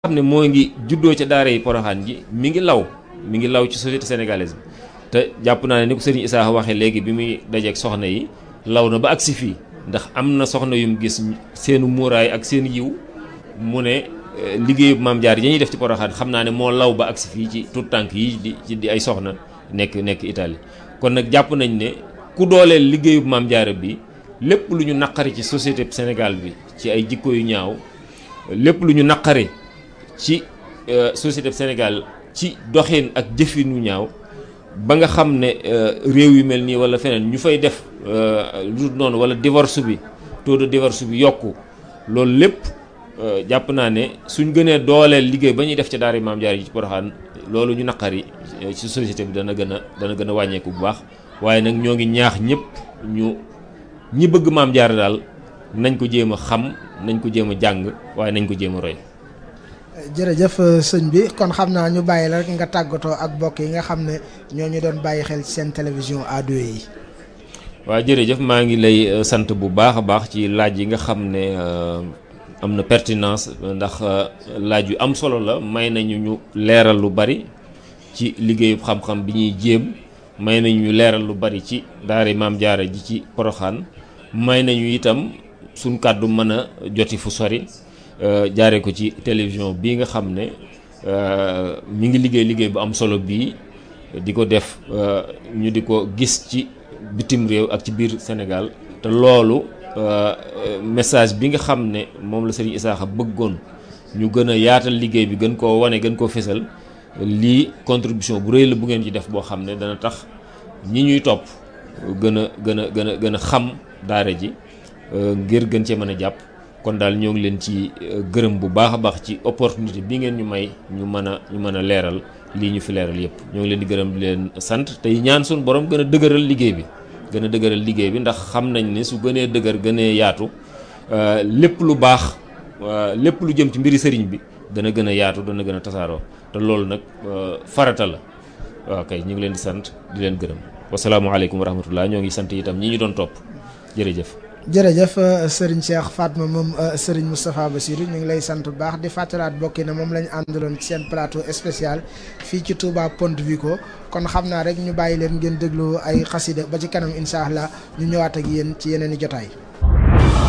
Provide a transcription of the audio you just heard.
xam ne moo ngi juddoo ca daara yi poroxaan ji mi ngi law mi ngi law ci société sénégalaise bi te jàpp naa ne ni ko sëriñ Issa waxee léegi bi muy dajeeg soxna yi law na ba agsi fii ndax am na soxna yum gis seenu muuraay ak seen yiw mu ne liggéeyu maam jaar yi ñuy def ci poroxaan xam naa ne moo law ba agsi fii ci tout tànk yi di ci di ay soxna nekk nekk Italie kon nag jàpp nañ ne ku dooleel liggéeyu maam jaara bi lépp lu ñu naqari ci société Sénégal bi ci ay jikko yu ñaaw lépp lu ñu naqari ci société Sénégal ci doxin ak jëfin wu ñaaw ba nga xam ne réew yu mel nii wala feneen ñu fay def lu noonu wala divorce bi taux de divorce bi yokku loolu lépp jàpp naa ne suñ gënee dooleel liggéey ba ñuy def ca daara maam jaar yi ci Poroxaan loolu ñu naqari ci société bi dana gën a dana gën a wàññeeku bu baax waaye nag ñoo ngi ñaax ñëpp ñu ñi bëgg maam jaar daal nañ ko jéem a xam nañ ko jéem a jàng waaye nañ ko jéem a roy. jërëjëf sëñ bi kon xam naa ñu bàyyi la rek nga tàggatoo ak mbokk yi nga xam ne ñoo ñu doon bàyyi xel ci seen télévision A2 yi. waaw jërëjëf maa ngi lay sant bu baax a baax ci laaj yi nga xam ne am na pertinence ndax laaj yu am solo la may nañu ñu leeral lu bari ci liggéeyu xam-xam bi ñuy jéem may nañu ñu leeral lu bari ci daara maam jaara ji ci poroxaan may nañu itam suñ kàddu mën a joti fu sori. jaare ko ci télévision bii nga xam ne mi ngi liggéey liggéey bu am solo bii di ko def ñu di ko gis ci bitim réew ak ci biir Sénégal te loolu message bi nga xam ne moom la Serigne Issakha bëggoon ñu gën a yaatal liggéey bi gën koo wane gën koo fesal lii contribution bu rëy la bu ngeen ci def boo xam ne dana tax ñi ñuy topp gën a gën a gën a gën a xam daara ji ngir gën cee mën a jàpp kon daal ñoo ngi leen ci gërëm bu baax a baax ci opportunité bi ngeen ñu may ñu mën a ñu mën a leeral lii ñu fi leeral yépp ñoo ngi leen di gërëm di leen sant tey ñaan suñu borom gën a dëgëral liggéey bi gën a dëgëral liggéey bi ndax xam nañ ne su gënee dëgër gënee yaatu lépp lu baax lépp lu jëm ci mbiri sëriñ bi dana gën a yaatu dana gën a tasaaroo te loolu nag farata la waaw kay ñu ngi leen di sant di leen gërëm wasalaamualeykum wa rahmatullah ñoo ngi sant itam ñi ñu doon topp jërëjëf jërëjëf Serigne Cheikh Fatma moom Serigne Moustapha Bassirou ñu ngi lay sant bu baax di fàttalaat bokki na moom la ñu àndaloon ci seen plateau spécial fii ci Touba Ponte Vico kon xam naa rek ñu bàyyi leen ngeen déglu ay xasida ba ci kanam incha allah ñu ñëwaat ak yéen ci yeneen i jotaay.